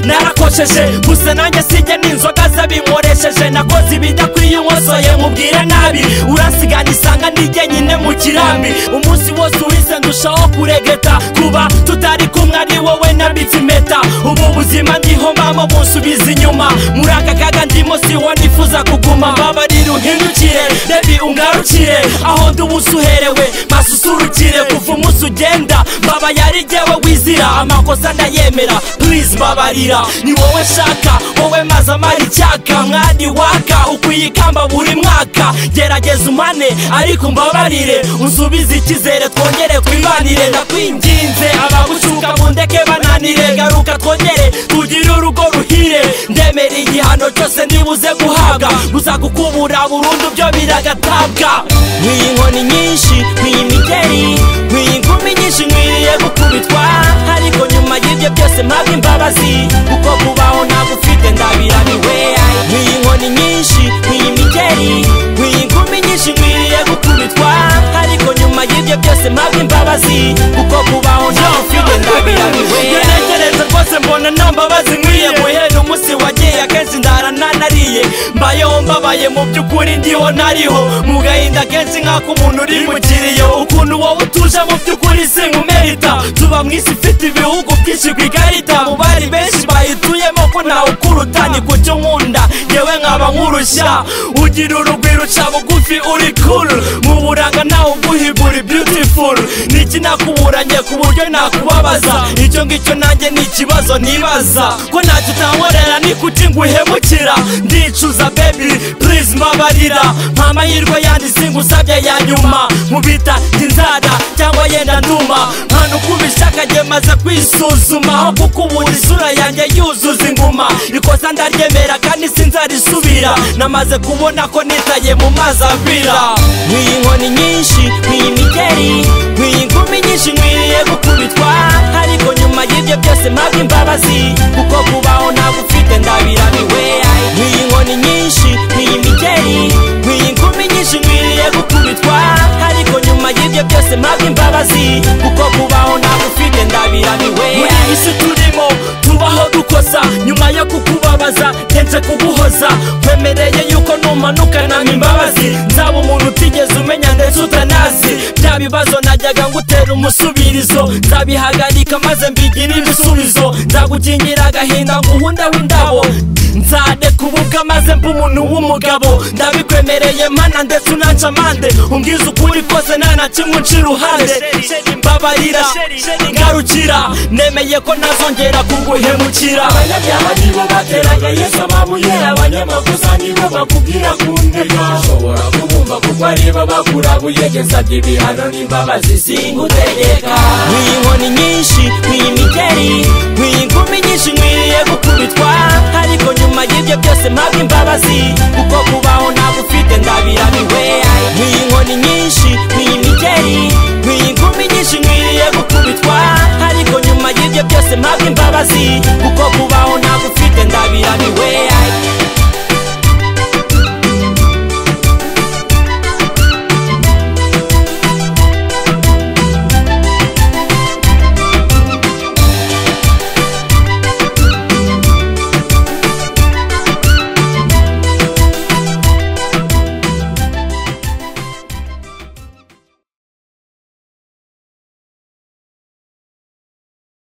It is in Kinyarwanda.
nkoresheje gusa nanjye sijya n'inzoga zabinkoresheje nakoze ibijya kuri nkwasoye mubwira nabi urasigana isanga nijye nyine mu kirambi umunsi wose uhise ndushaho kuregeta kuba tutari kumwe ari wowe nabitse impeta ubu buzima ndiho mbamo bunsubiza inyuma muri aka kaga ndimo siho nifuza kuguma mbabarira uhindukire rebi ungarukire aho ndi uherewe basusurukire kuva umunsi ugenda mbaba yari jyewe wizira amakosa ndayemera please mbabarira ni wowe nshaka wowe maze amara icyaka mwari waka ukwiye ikamba buri mwaka gerageza umane ariko mbabarire unsubize icyizere twongere twibanire ndakwinginze abagucuka mundeke bananire garuka twongere tugire urugo ruhire ndemera igihano cyose ntibuze guhabwa gusa gukubura burundu byo biragatabwa nk'iyi nkoni nyinshi nk'iyi migeri nk'iyi nkumi nyinshi nkwiriye gukubitwa ariko nyuma y'ibyo byose mpabwa imbabazi kuko kubaho ntabwo ufite ndabiraniwe nk'iyi nkoni nyinshi nk'iyi migeri nk'iyi nkumi nyinshi nkwiriye gukubitwa ariko nyuma y'ibyo byose mpabwa imbabazi kuko kubaho ntabwo ufite ndabiraniwe ntekereza rwose mbona nta mbabazi nkwiye guhera umunsi wagiye akenshi ndara ntanariye mbayeho mbabaye mu by'ukuri ndiho ntariho mu gahinda kenshi nk'ako umuntu uri mu kiriyo ukuntu wowe utuje mu by'ukuri sinkumerita tuba mu isi ifite ibihugu byinshi ku ikarita mu bari benshi bayituyemo ko ntawe ukuruta ni ku cyo nkunda yewe nkaba nkurushya ugira urugwiro uca bugufi uri kuru mu buranga ntawe uguhigura beautiful niki nakuburanye ku buryo nakubabaza icyo ngicyo nanjye ni ikibazo ntibaza ko ntacyo utankorera ni kuki nguhemukira ndicuza baby please mbabarira nta mahirwe yandi singusabye ya nyuma mubita inzara cyangwa yenda nduma nta ukubishaka njye maze kwisuzuma aho kuko ubundi isura yanjye yuzuza inguma ikosa ndaryemera kandi sinzarisubira namaze kubona ko nitaye mu mazi avira nk'iyi nkoni nyinshi nk'iyi migeri nk'iyi nkumi nyinshi nkwiriye gukubitwa ariko nyuma y'ibyo byose mpabwa imbabazi kuko kubaho ntabwo ufite ndabiraniwe nk'iyi nkoni nyinshi nk'iyi migeri nk'iyi nkumi nyinshi nkwiriye gukubitwa ariko nyuma y'ibyo byose mpabwa imbabazi kuko kubaho ntabwo ufite ndabiraniwe muri iyi si turimo tubaho dukosa nyuma yo kukubabaza ndenze kuguhoza kwemereye yuko numanukana imbabazi nzaba umuntu utigeze umenya ndetse utanazi bya bibazo najyaga ngutera umusubirizo nzabihagarika maze mbigire ibisubizo nzagukingira agahinda nguhundeho indabo nzade kubuga maze mba umuntu w'umugabo ndabikwemereye mana ndetse unaca amande umbwiza ukuri kose nta na kimwe nca iruhande mbabarira ngarukira nemeye ko ntazongera kuguhemukira abanyabyaha nibo bateraga yesu amabuye abanyamakosa nibo bakubwira ku ndega ushobora kubumva kuko aribo bakurabuye gesabye ibihano n'imbabazi singutegeka nk'iyi nkoni nyinshi nk'iyi migeri nk'iyi nkumi nyinshi nkwiriye gukubitwa ariko nyuma y'ibyo byose mpabwa imbabazi kuko kubaho ntabwo ufite ndabiraniwe nk'iyi nkoni nyinshi nk'iyi migeri nk'iyi nkumi nyinshi nkwiriye gukubitwa ariko nyuma y'ibyo byose mpabwa imbabazi kuko kubaho ntabwo ufite ndabiraniwe